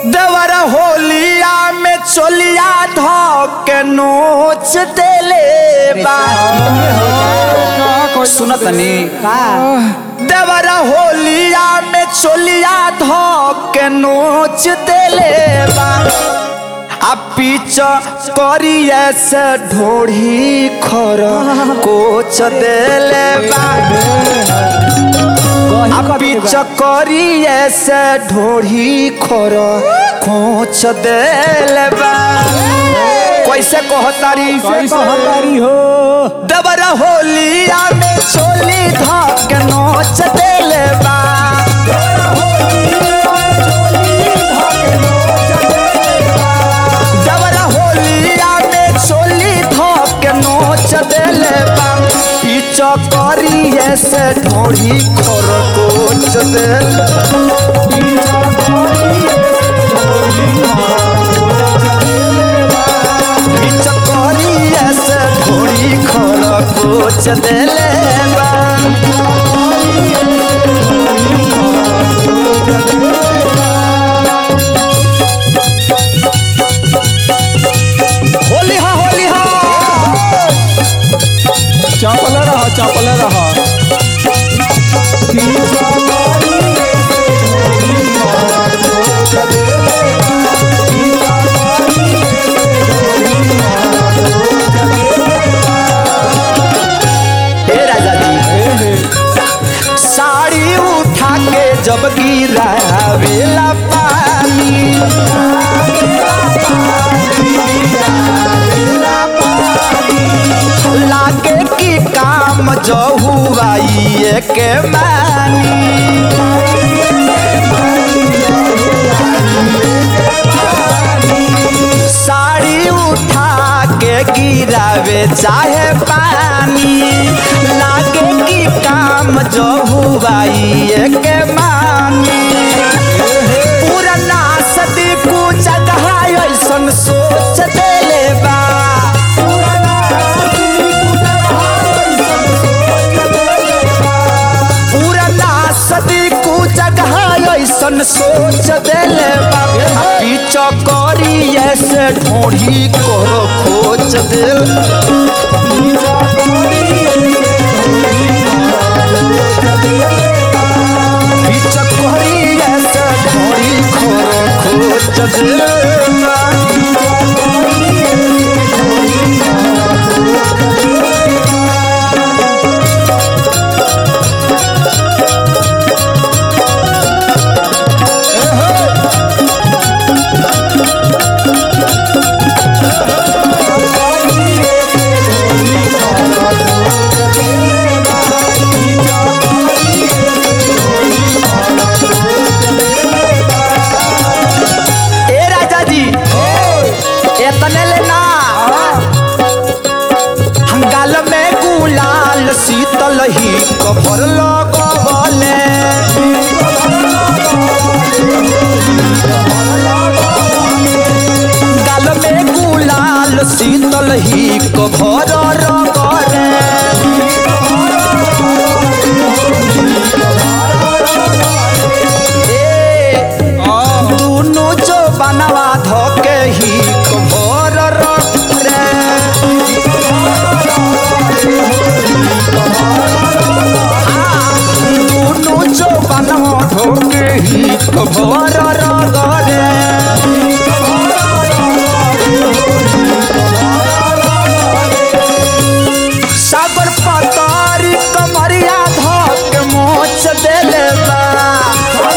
देवर होलिया में चोलिया धोके नोच देले बा सुनत नी देवर होलिया में चोलिया धोके नोच देले बा आ पीछ करिए से ढोढ़ी खर कोच देले बा आ पीछ करिए से ढोढ़ी खर खोच देले बा कैसे कहतारी कहतारी हो दबर होलिया में चोली धक नोच देले बा दबर होलिया में चोली धक नोच देले बा पीछ करिए से ढोड़ी खर कोच देले पीछ करिए से ढोड़ी खर कोच देले बा होली हा होली हा चपल रह चपल रह हे राजा जी साड़ी उठा के जब गिरावेला पानी लागे की काम जो हुआ ये के मानी साड़ी उठा के गिरावे चाहे पानी लागे की काम जो हुआ ये के मानी पुरना सदी को जगह ऐसन सोच देले बा पुरना सदी को जगह ऐसन सोच देले बा पीछ करी ऐसे ढोढ़ी करो खोज दिल पीछ करी ऐसे ढोढ़ी करो खोज दिल ए राजा जी एतने लेना हंगाल में गुलाल शीतल ही कभर लगवले गाल में गुलाल शीतल ही कभर रगरे ए दुनु जो बनवा धोके ही कभर रे दुनु जो बनवा धोके ही कभर रे सागर पतारी कमरिया धोके मोच देले बा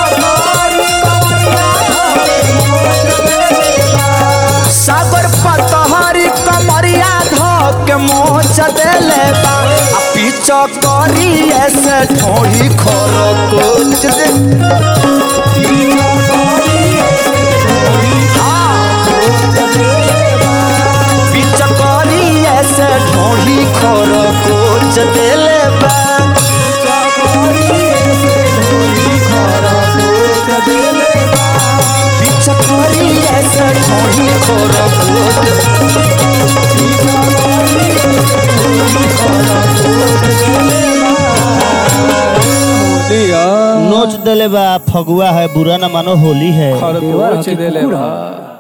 सागर पतहरी कमरिया धोके मोच देले बा आ पीछ करी ऐसे ढोड़ी खर कोच दे पीछ करी ऐसे ढोड़ी खर कोच देले बा पीछ करी ऐसे ढोड़ी खर कोच दिया नो नोच देले बा फगुआ है बुरा न मानो होली है खरगोश देले बा